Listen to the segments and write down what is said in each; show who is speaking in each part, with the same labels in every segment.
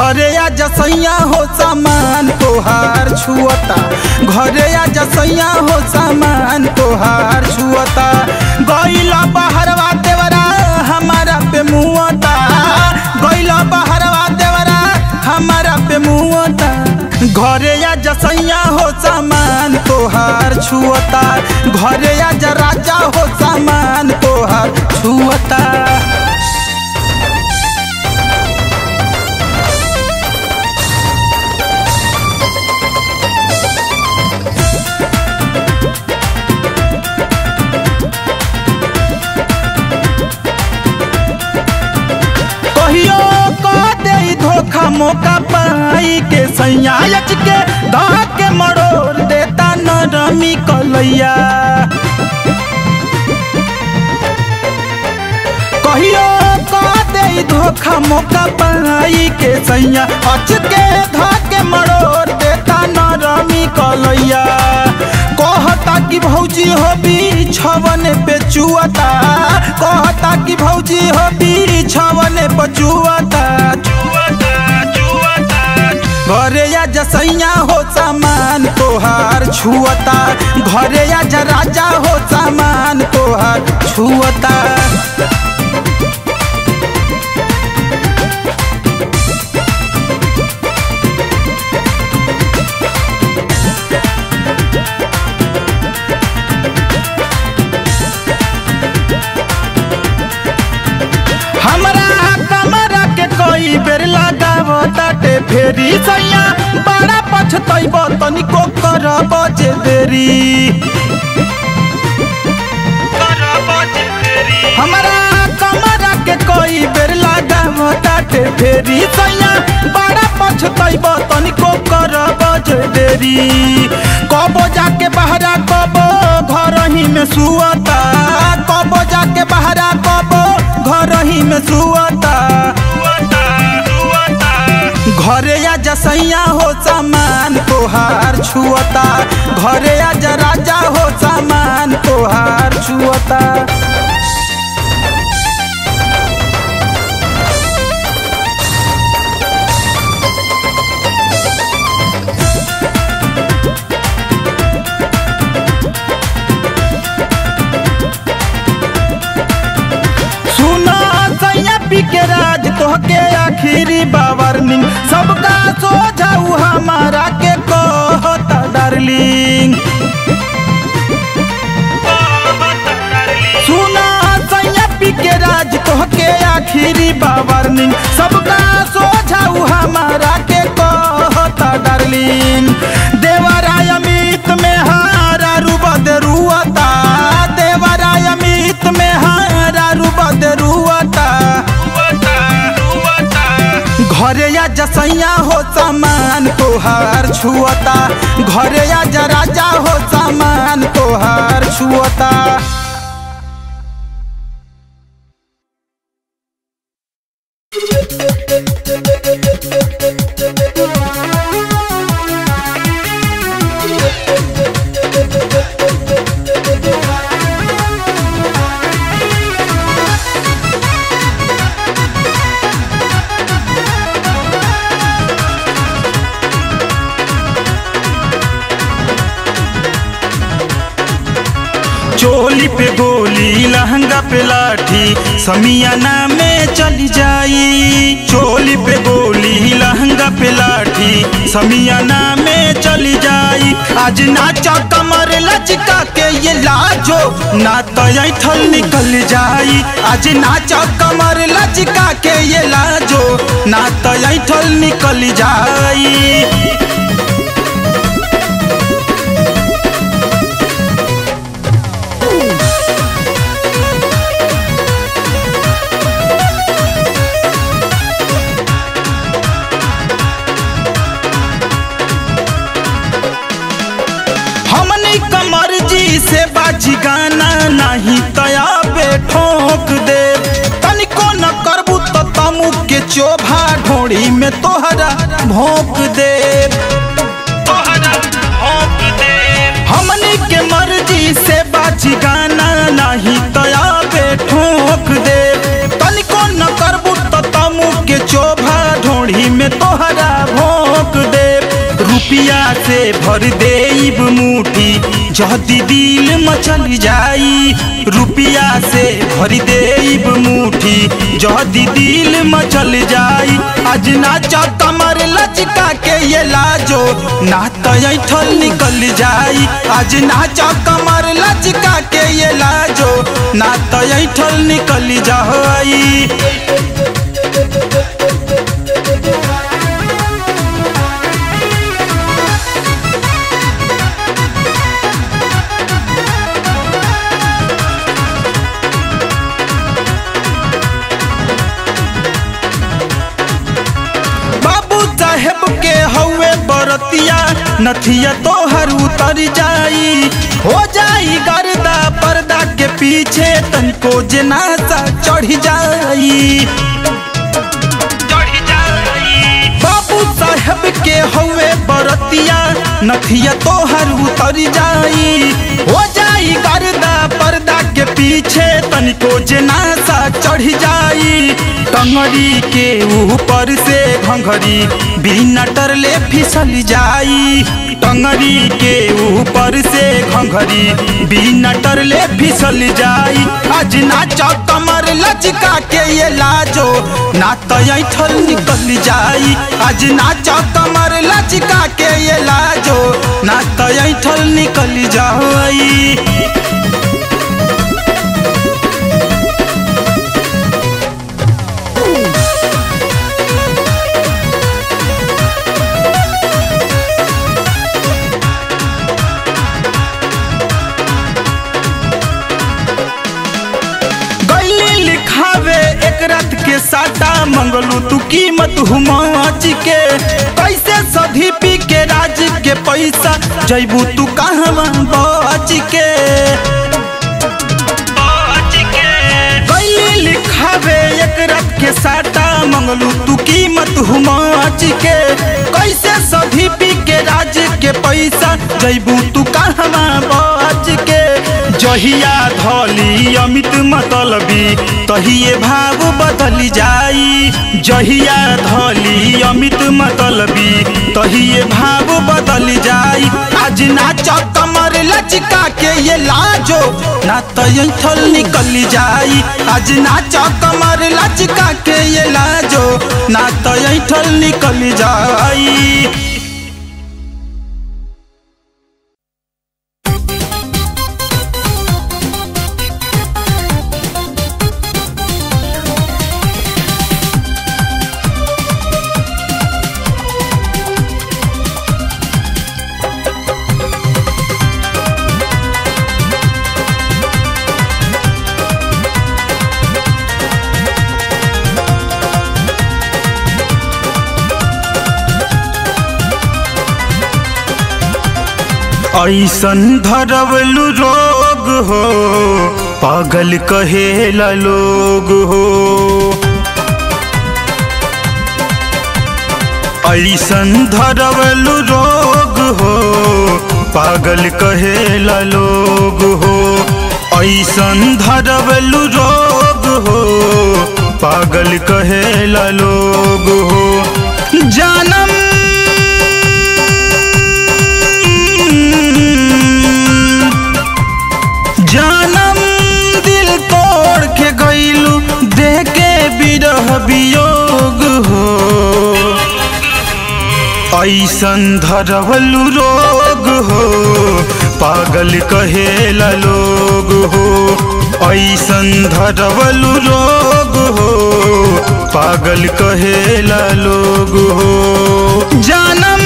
Speaker 1: घरे आ जसैया हो सामान तोहार छुअता घरे आ जसैया हो सामान तोहार छुअता गईला बहरवा देवरा हमारा पे मुआता गईला बहरवा देवरा हमारा पे मुआता घरे आ जसैया हो सामान तोहार छुअता घरे आ जा राजा हो सामान तोहार छुअता कहियो क दे धोखा मौका पाई के सैया अच के धा के मरोड़ देता नरमी कलैया कहियो क दे धोखा मौका पाई के सैया अच के धा के मरोड़ देता नरमी कलैया कहता कि भौजी हो बिछवन पे चुअता कहता कि भौजी हो बिछवन पे चुअता घरे या जसैया हो सामान तोहार छुअता घरे या जा राजा हो सामान तोहार छुअता हमरा कमरा के कोई बेर लगावताटे फेरी सैया बड़ा पछतैब तनिको करब जे देरी हमरा कमरा के कोई बेर लगावताटे फेरी सैया बड़ा पछतैब तनिको करब जे देरी कबो जाके बहरा कबो घर ही में सुअता कबो जाके बहरा कबो घर ही में सुअता घरे या जसैया हो सामान तोहार छुअता घरे या जा राजा हो सामान तोहार छुअता सुना सैया पी के राज तोहके आखिरी बावरनिंग सबका सो जाऊ हमारा के कहता डार्लिंग सुना सैया पी के राज तोहके आखिरी बावरनिंग सबका सो जाऊ हमारा के कहता डार्लिंग देवराय अमित में हारा रूबद रुआता देवराय अमित में हारा रूबद रुआता घरे या जसैया हो सामान तोहार छुअता घरे या जा राजा हो सामान तोहार छुअता चोली पे गोली लहंगा पे लाठी समियाना में चली जाई चोली पे गोली लहंगा पे लाठी समियाना में चली जाई आज नाचा कमर लचका के ये लाजो ना तो ऐठल निकल जाई आज नाचा कमर लचका के ये लाजो ना तो ऐठल निकल जाई हमनी कमर जी से बाजी गाना नहीं तया बे ठोक दे तनिको न करबू तो तमु के चोभा ढोड़ी में तोहरा भोंक दे हमनी के मर्जी से बाजी गाना नहीं तया बे ठोक दे तनिको न करबू तो तमु के चोभा ढोड़ी में तोहरा रुपिया से भर देब मुठी जदी दिल मचल जाई रुपिया से भर देब मुठी जदी दिल मचल जाई आज नाच कमर लचका के ये लाजो ना तैठल निकल जाई आज नाच कमर लचका के ये लाजो ना तैठल निकल जाई बाबू साहेब के हौवे बरतिया नथिया तोहर उतर जाई हो जाई गर्दा पर्दा के पीछे तनको जनासा चढ़ जाई बाबू साहेब के हौवे बरतिया नथिया तोहर उतर जाई हो जाई गर्दा पर्दा के पीछे तनिको जनासा चढ़ जाई टंगड़ी के ऊपर से घंघरी बिना टरले फिसल जाई टंगड़ी के ऊपर से घंघरी बिना टरले फिसल जाई आज नाच कमर लचका के ये लाजो ना तैठल निकल जाई आज नाच कमर लचका के ये लाजो ना तैठल निकल जाई गैली लिखावे एक रात के साटा मंगलू तू कीमत हुमाच के कैसे सधी पी के राज के पैसा जैबू तू कहवा बच के गैली लिखावे एक रात के साटा मंगलू तू कीमत हुमाच के कैसे सधी पी के राज के पैसा जैबू तू कहवा बच के जहिया धली अमित मतलबी तहिए भाव बदल जाई जहिया धली अमित मतलबी तहिए भाव बदल जाई आज नाच कमर लचका के ये लाजो ना तैठल निकल जाई आज नाच कमर लचका के ये लाजो ना तैठल निकल जाई ऐसन धरवलू रोग हो पागल कहेला लोग हो ऐसन धरवलू रोग हो पागल कहेला लोग हो ऐसन धरवलू रोग हो पागल कहेला लोग हो जानम जानम दिल तोड़ के गईलू देखे बिरह वियोग हो ऐसन धरवलू रोग हो पागल कहेला लोग हो ऐसन धरवलू रोग हो पागल कहेला लोग हो जानम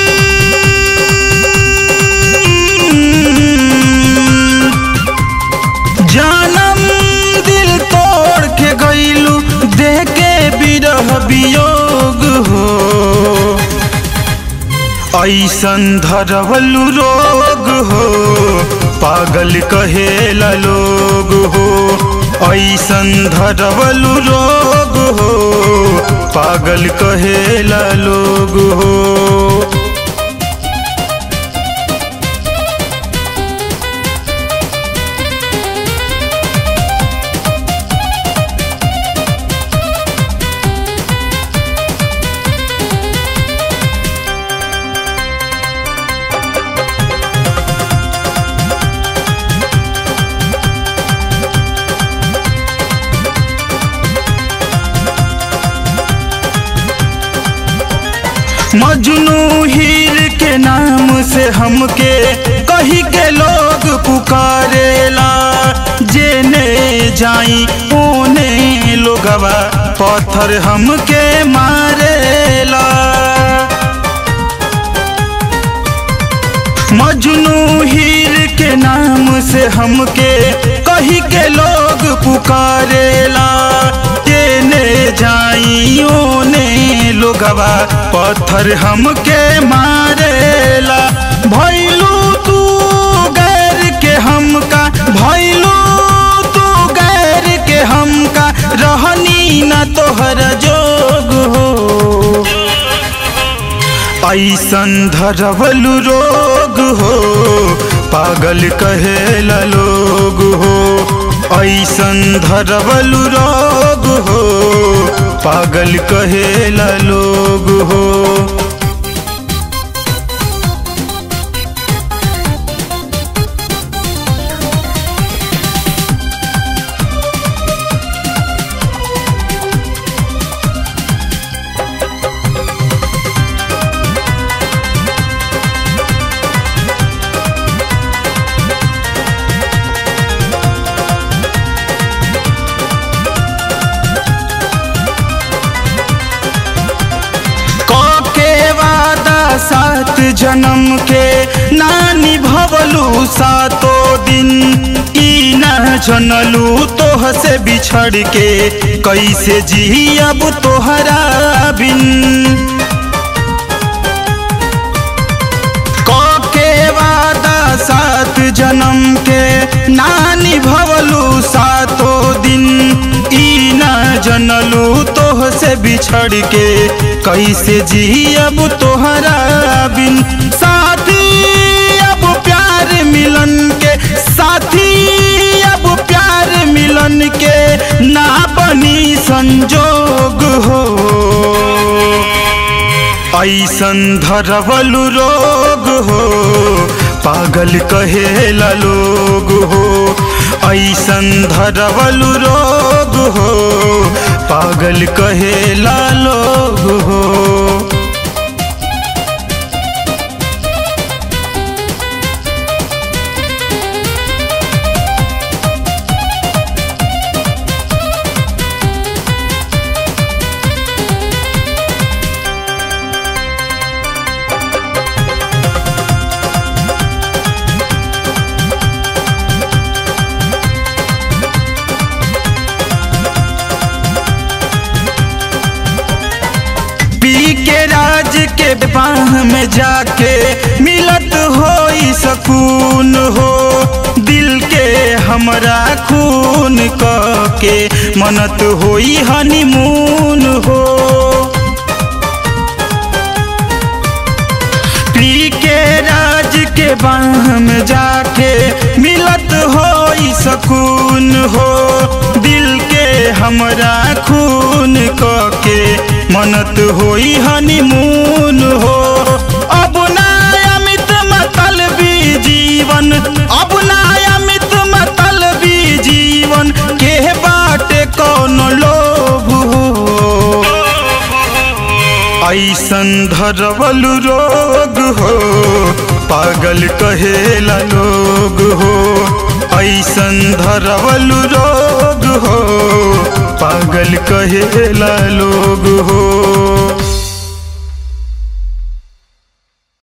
Speaker 1: जानम दिल तोड़ के गईलू देखे बिरह वियोग हो ऐसन धरवलू रोग हो पागल कहेला लोग हो ऐसन धरवलू रोग हो पागल कहेला लोग हो मजनू हीर के नाम से हमके कही के लोग पुकारेला जेने जाई ओने लोगवा पत्थर हमके मारेला मजनू हीर के नाम से हमके कही के लोग पुकारेला तेने जाइयो ने लोगवा पत्थर हमके मारेला भैलू तू गैर के हमका भैलू तू गैर के हमका रहनी न तोहर जोग हो ऐसन धरवलु रोग हो पागल कहेला लोग हो ऐसन धरवलु रोग हो पागल कहेला लोग हो के वादा सात जन्म के नानी भवलू सातो दिन ई न जनलू तोह से बिछड़ के कैसे जी अब तोहरा बिन के वादा सात जन्म के नानी भवलू सातो दिन ई न जनलू तोह से बिछड़ के कैसे जी अब तोहरा बिन साथी अब प्यार मिलन के साथी अब प्यार मिलन के ना बनी संजोग हो ऐसन धरवलु रोग हो पागल कहेला लोग हो ऐसन धरवलु रोग हो पागल कहेला लोग हो पी के राज के बाह में जाके मिलत हो सकून हो दिल के हमरा खून क के मनत होई हनीमून हो पी के राज के बाह में जाके मिलत हो सकून हो दिल के हमरा खून क के मनत होई हनीमून हो अब ना अमित मतलबी जीवन अब ना अमित मतलबी जीवन के बाटे कौन लोभ हो ऐसन धरवलु रोग हो पागल कहेला लोग हो ऐसन धरवलु रोग हो पागल कहेला लोग हो